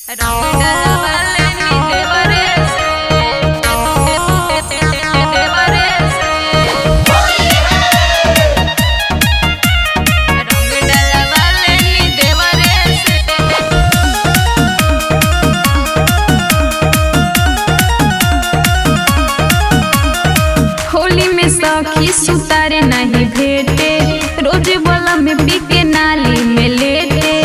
होली में सखी सुतारे नहीं भेटे रोज बोला में पीके नाली में लेटे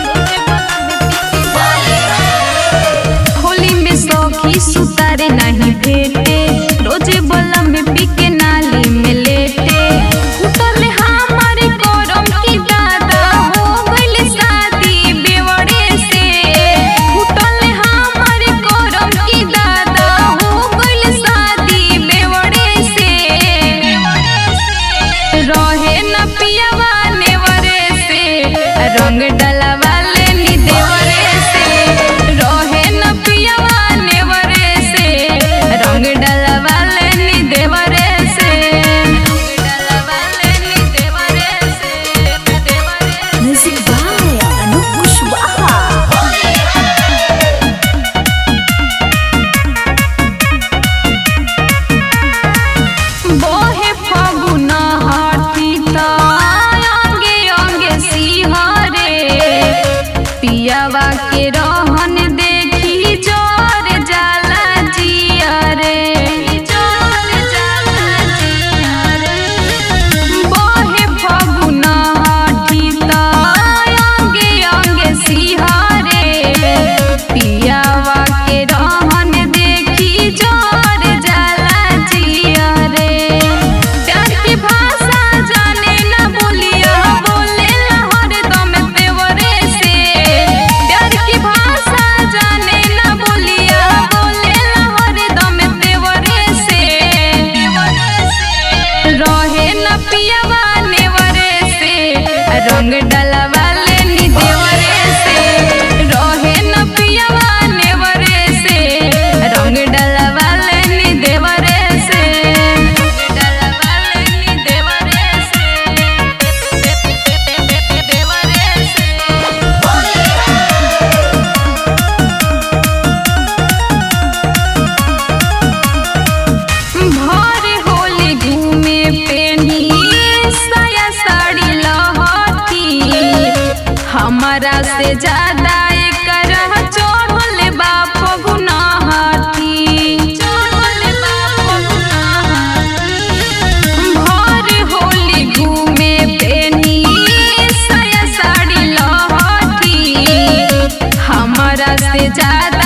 होली में सखी सुतारे नहीं भेटे रोज बोला में पीके नाली में लेटे उतरले हमारे करम की दादा हो गइल शादी बेवड़े से उतरले हमारे करम की दादा हो गइल शादी बेवड़े से रहे न पियावा नेवरे से रंग डलवा लेनी देवरे से रहे न पियावा नेवरे से रंग डलवा लेनी देवरे से डलवा लेनी देवरे से देवरे Music by Anup Kushwaha. बोहे फगुन हाथी त अंगे अंगे सिहरे पियावा के रहन देखी जोर जाला जियरे जोर जाला जियरे बोहे फगुन हाथी त अंगे अंगे सिहरे पियावा के रहन देखी जोर जाला जियरे प्यार की भाषा जाने न बोलिया बोले हरदम देवरे से प्यार की भाषा जाने न बोलिया बोले हरदम देवरे से रहे न पियावा नेवरे से रंग डलवा लेनी देवरे से रहे न पियावा नेवरे से रंग डलवा लेनी देवरे से डलवा लेनी देवरे से देवरे से भर होली घूमे पेनी साया साड़ी लहठी हमारा से ज्यादा एकर चढ़ल बा फगुनहटी चढ़ल बा फगुनहटी भर होली घूमे पेनी साया साड़ी लहठी हमारा से ज्यादा